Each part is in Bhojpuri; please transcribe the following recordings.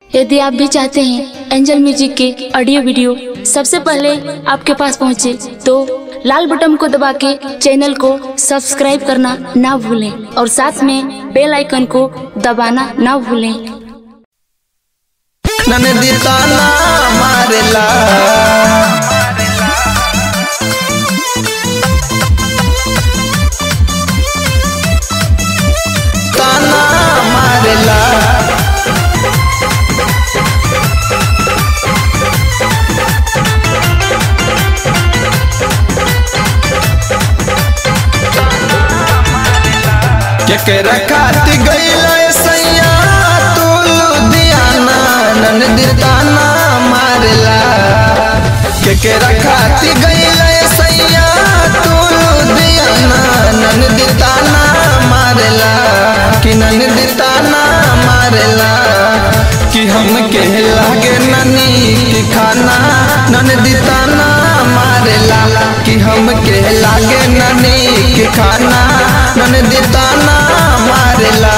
यदि आप भी चाहते हैं एंजल म्यूजिक के ऑडियो वीडियो सबसे पहले आपके पास पहुंचे तो लाल बटन को दबा के चैनल को सब्सक्राइब करना ना भूलें और साथ में बेल आइकन को दबाना ना भूलें ननदी ताना मारेला ताना मारेला केकरा खाती गईला सैया तू लुधियाना ननदी ताना मारेला केकरा खाती गईला सैया तू लुधियाना ननदी ताना मारेला कि ननदी ताना मारेला कि हम के लागे ननी की खाना ननदी ताना मारेला कि हम के लागे ननी की खाना ननदी ताना मारेला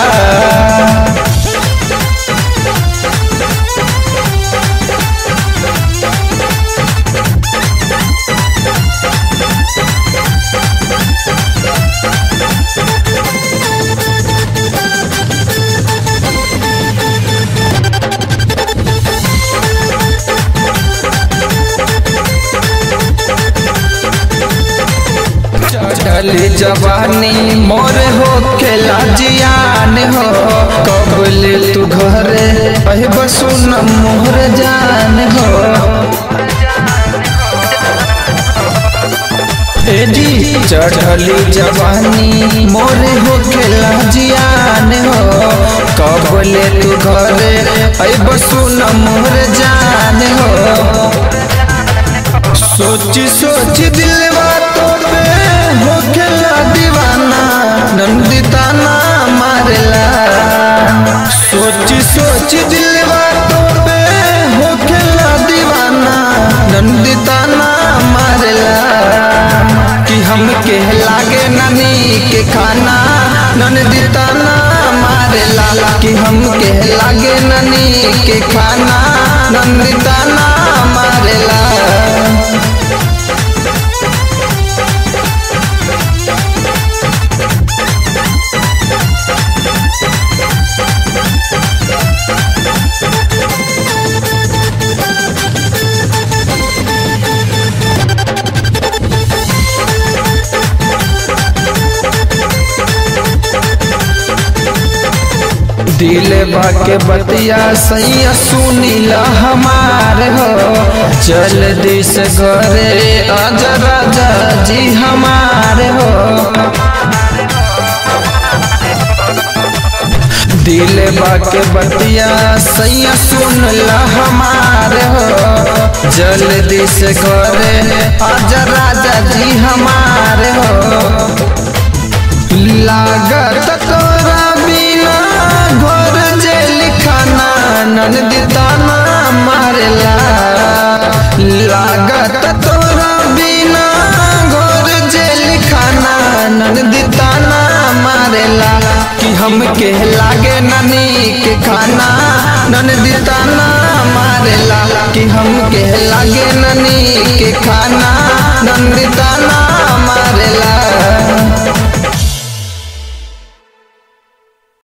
चढ़ली जवानी मोर हो खेला जियान हो कबल तू घरे अहि बसुन मोहर जान हो ए जी चढ़ली जवानी मोर हो खेला जियान हो कबल तू घरे अहि बसुन मोहर जान हो सोच सोच दिलवा तो पे हो खेला दीवाना नंदिताना मारेला सोच सोच दिलवा तो पे हो खेला दीवाना नंदिताना मारेला कि हम के लागे ननी के खाना नंदिताना मारेला कि हम के लागे ननी के खाना नंदिताना मारेला दिल बाके बतिया सैया सुनीला हमार हो जल्दी से घरे आज राजा जी हमार हो दिल बाके बतिया सैया सुनला हमार हो जल्दी से घरे आज राजा जी हमार हो लागत तोरा बिना घर जे लिखाना ननदी ताना मारेला लागत तोरा बिना घर जे लिखाना ननदी ताना मारेला कि हम के लागे ननी के खाना ननदी ताना मारेला कि हम के लागे ननी के खाना नंदी ताना मारेला